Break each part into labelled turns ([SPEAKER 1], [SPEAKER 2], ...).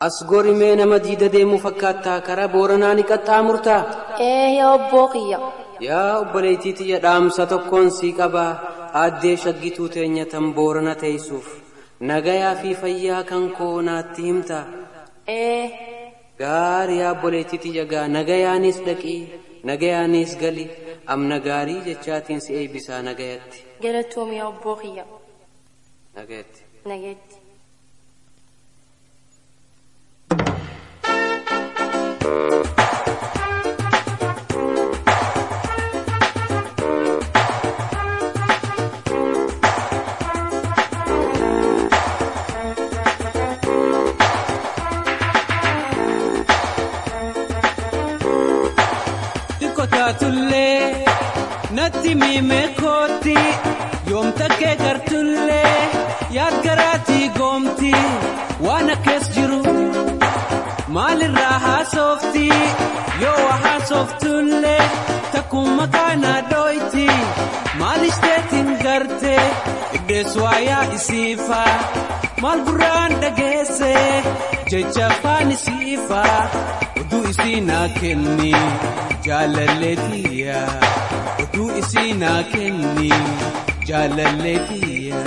[SPEAKER 1] As gorimee nama diida deemu fakkaattaa karaa booranaa ni qaxxaamurtaa?
[SPEAKER 2] Ee yaa obboo kiyya.
[SPEAKER 1] Yaa obboleettii tiyya dhaamsa tokkoon sii qabaa aaddee shaggituu teenya tan boorana teessuuf nagayaa fi fayyaa kan koo naatti himtaa?
[SPEAKER 2] Ee
[SPEAKER 1] Gaarii yaa obboleettii tiyya gaa nagayaanis dhaqii nagayaanis gali amna gaarii jechaatiin si eebbisaa nagayatti.
[SPEAKER 2] galatoom yaa obboo kiyya.
[SPEAKER 1] Nagayatti.
[SPEAKER 2] Nageetti.
[SPEAKER 3] Xiqqootaatullee natti miimee kootti yoomta kee gartullee yaad garaatii goomti waan akkees jiru maalirraa haasofti yoo waa haasoftullee takkuma kaanaa dhooyti maalishdeetiin garte iddees waayaa isiifaa maal gurraan dhageesse jecha afaan isiifaa oduu isii naa kenni jaalalleetiya oduu isii naa kenni jaalalleetiya.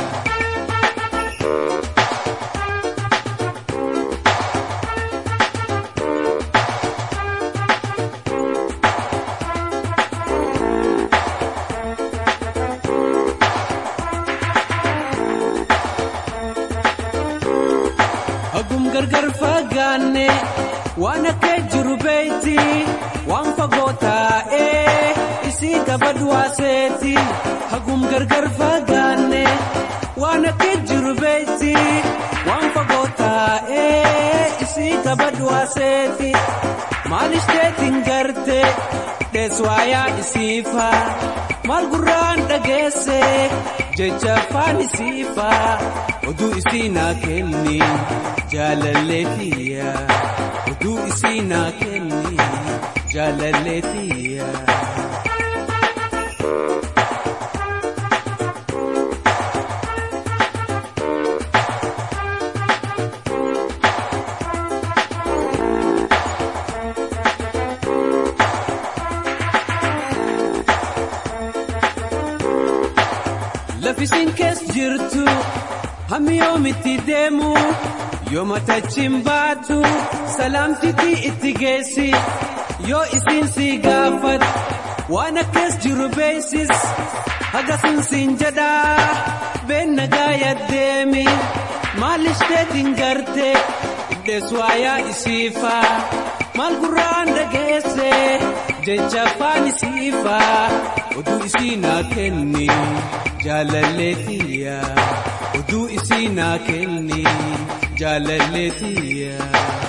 [SPEAKER 3] Hagum gargar fagaanne waan akka jiru beeyti waan fagoo taa'ee isii qabadhu waaseeti. Hagum gargar fagaanne waan akka jiru beeyti waan fagoo taa'ee isii qabadhu waaseeti. Maalishdeetiin garte dheeswaayaa isiifaa maal gurraan dhageesse jecha afaan isiifaa oduu isii naa kenni jaalalleetiya oduu isii naa kenni jaalalleetiya. Lafisiin kees jirtu hammi yoomitti deemu yooma tachiin baatu salaamtitii itti geessi yoo isiin si gaafat waan akkas jiru beeysis hagasin siin jedhaa been nagaa yaddeemi maalishdeetiin garte iddees waayaa isiifaa maal gurraan dhageesse jecha afaan isiifaa oduu isii naa kenni jaalalleetiya oduu isii naa kenni jaalalleetiya.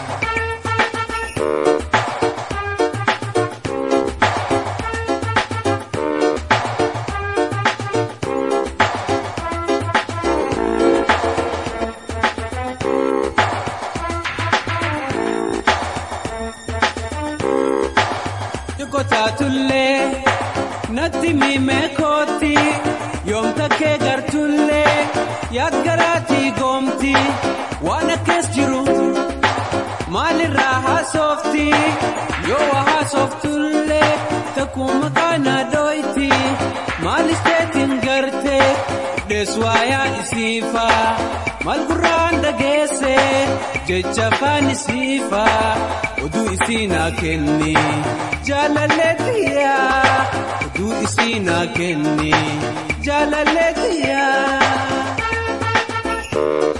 [SPEAKER 3] Xiqqootaatullee natti miimee kootti yoomta kee gartullee yaad garaatii goomti waan akkees jiru maalirraa haasofti yoo waa haasoftullee takkuma kaanaa dhooyti maalishdeetiin garte dheeswaayaa isiifaa maal gurraan dhageesse jecha afaan isiifaa oduu isii naa kenni jaalalleetiya oduu isii naa kenni jaalalleetiya.